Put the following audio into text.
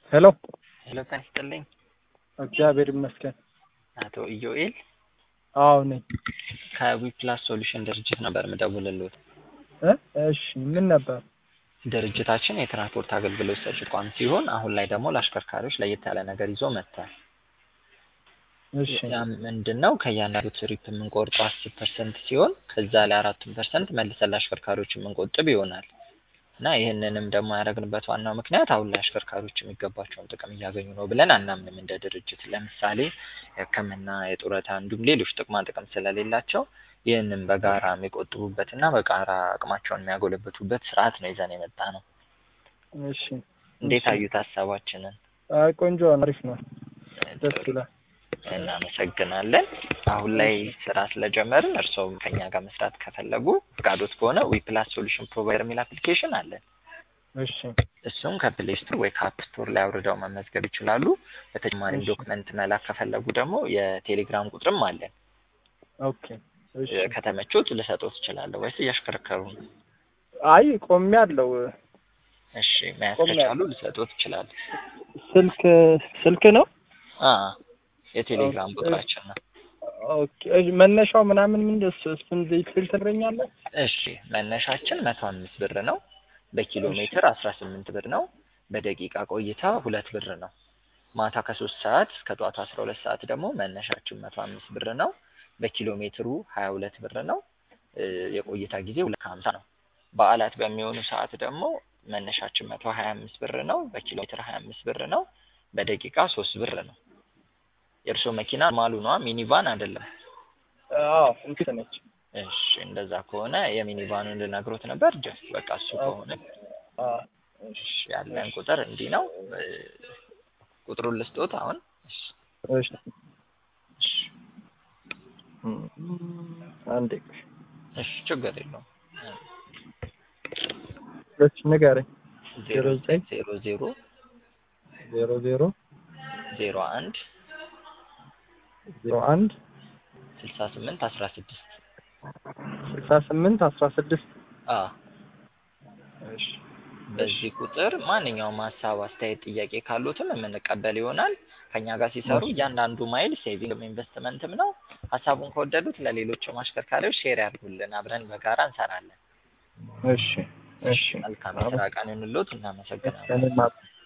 ሄሎ ሄሎ ጤና ይስጥልኝ እግዚአብሔር ይመስገን። አቶ ኢዮኤል አዎ ነኝ። ከዊፕላስ ሶሉሽን ድርጅት ነበር ምደውልልዎት። እ እሺ ምን ነበር? ድርጅታችን የትራንስፖርት አገልግሎት ሰጪ ተቋም ሲሆን አሁን ላይ ደግሞ ለአሽከርካሪዎች ለየት ያለ ነገር ይዞ መጥቷል። እሺ ያ ምንድን ነው? ከእያንዳንዱ ትሪፕ የምንቆርጠው አስር ፐርሰንት ሲሆን ከዛ ላይ አራቱን ፐርሰንት መልሰን ለአሽከርካሪዎች የምንቆጥብ ይሆናል እና ይህንንም ደግሞ ያደረግንበት ዋናው ምክንያት አሁን ላይ አሽከርካሪዎች የሚገባቸውን ጥቅም እያገኙ ነው ብለን አናምንም እንደ ድርጅት። ለምሳሌ የሕክምና፣ የጡረታ እንዲሁም ሌሎች ጥቅማ ጥቅም ስለሌላቸው ይህንን በጋራ የሚቆጥቡበትና በጋራ አቅማቸውን የሚያጎለብቱበት ስርዓት ነው ይዘን የመጣ ነው። እሺ እንዴት አዩት ሀሳባችንን? አይ ቆንጆ ነው፣ አሪፍ ነው፣ ደስ ይላል። እናመሰግናለን። አሁን ላይ ስራ ስለጀመርን እርስዎም ከኛ ጋር መስራት ከፈለጉ ፈቃዶት ከሆነ ዊፕላስ ሶሉሽን ፕሮቫይደር የሚል አፕሊኬሽን አለን። እሺ እሱም ከፕሌይ ስቶር ወይ ከአፕ ስቶር ላይ አውርደው መመዝገብ ይችላሉ። በተጨማሪም እሺ። ዶክመንት መላክ ከፈለጉ ደግሞ የቴሌግራም ቁጥርም አለን። ኦኬ እሺ። ከተመቾት ልሰጦት እችላለሁ ወይስ እያሽከረከሩ ነው? አይ ቆሜ አለው እሺ መያዝ ቆሜ ከቻሉ ልሰጦት እችላለሁ። ስልክ ስልክ ነው። አ የቴሌግራም ኦኬ። ቁጥራችን ነው። ኦኬ እሺ፣ መነሻው ምናምን ምን እሱ እሱን ዲቴል ትነግረኛለህ? እሺ መነሻችን መቶ አምስት ብር ነው። በኪሎ እሺ። ሜትር አስራ ስምንት ብር ነው። በደቂቃ ቆይታ ሁለት ብር ነው። ማታ ከሶስት ሰዓት እስከ ጠዋቱ አስራ ሁለት ሰዓት ደግሞ መነሻችን መቶ አምስት ብር ነው። በኪሎ ሜትሩ ሀያ ሁለት ብር ነው። እ የቆይታ ጊዜ ሁለት ከሀምሳ ነው። በዓላት በሚሆኑ ሰዓት ደግሞ መነሻችን መቶ ሀያ አምስት ብር ነው። በኪሎ ሜትር ሀያ አምስት ብር ነው። በደቂቃ ሶስት ብር ነው። የእርስዎ መኪና ማሉ ነዋ፣ ሚኒቫን አይደለም። አዎ እንትን ነች። እሺ እንደዛ ከሆነ የሚኒቫኑን ልነግሮት ነበር። ጀስት በቃ እሱ ከሆነ አዎ እሺ ያለን ቁጥር እንዲህ ነው። እ ቁጥሩን ልስጦት አሁን። እሺ እሺ እሺ አንዴ እሺ ችግር የለውም። እሺ ንገረኝ። ዜሮ ዜሮ ዘጠኝ ዜሮ ዜሮ ዜሮ ዜሮ ዜሮ አንድ ዜሮ አንድ ስልሳ ስምንት አስራ ስድስት ስልሳ ስምንት አስራ ስድስት አ እሺ በዚህ ቁጥር ማንኛውም ሀሳብ፣ አስተያየት፣ ጥያቄ ካሉትም የምንቀበል ይሆናል። ከኛ ጋር ሲሰሩ እሺ። እያንዳንዱ ማይል ሴቪንግም ኢንቨስትመንትም ነው። ሀሳቡን ከወደዱት ለሌሎችም አሽከርካሪዎች ሼር ያድርጉልን። አብረን በጋራ እንሰራለን። እሺ እሺ መልካም የስራ ቀን ይሁንልዎት። እናመሰግናለን። እኔም